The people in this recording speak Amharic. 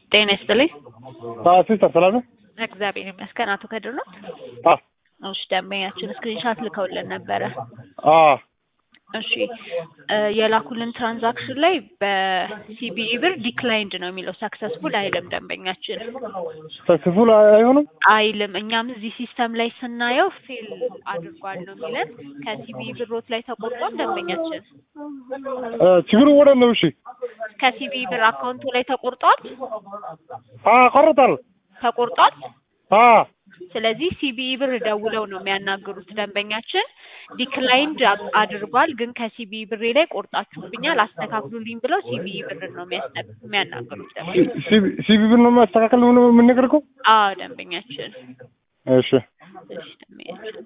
ጤና ይስጥልኝ። ሲስተር ሰላም ነው? እግዚአብሔር ይመስገን። አቶ ከድር ነው? አዎ እሺ፣ ደንበኛችን ስክሪንሻት ልከውልን ነበረ። አዎ እሺ እ የላኩልን ትራንዛክሽን ላይ በሲቢኢ ብር ዲክላይንድ ነው የሚለው ሰክሰስፉል አይልም። ደንበኛችን ሰክስፉል አይሆንም። አይልም። እኛም እዚህ ሲስተም ላይ ስናየው ፌል አድርጓል ነው የሚለን። ከሲቢኢ ብሮት ላይ ተቆርጧል። ደንበኛችን እ ችግሩ ወደ ነው። እሺ ከሲቢኢ ብር አካውንቱ ላይ ተቆርጧል አ ቆርጣል። ተቆርጧል። አ ስለዚህ ሲቢኢ ብር ደውለው ነው የሚያናግሩት። ደንበኛችን ዲክላይንድ አድርጓል፣ ግን ከሲቢኢ ብሬ ላይ ቆርጣችሁብኛል አስተካክሉልኝ ብለው ሲቢኢ ብር ነው የሚያስነ- የሚያናግሩት ደንበኛ ሲቢ ብር ነው ማስተካከል ነው የምንነግርከው። አዎ ደንበኛችን እሺ እሺ ደንበኛችን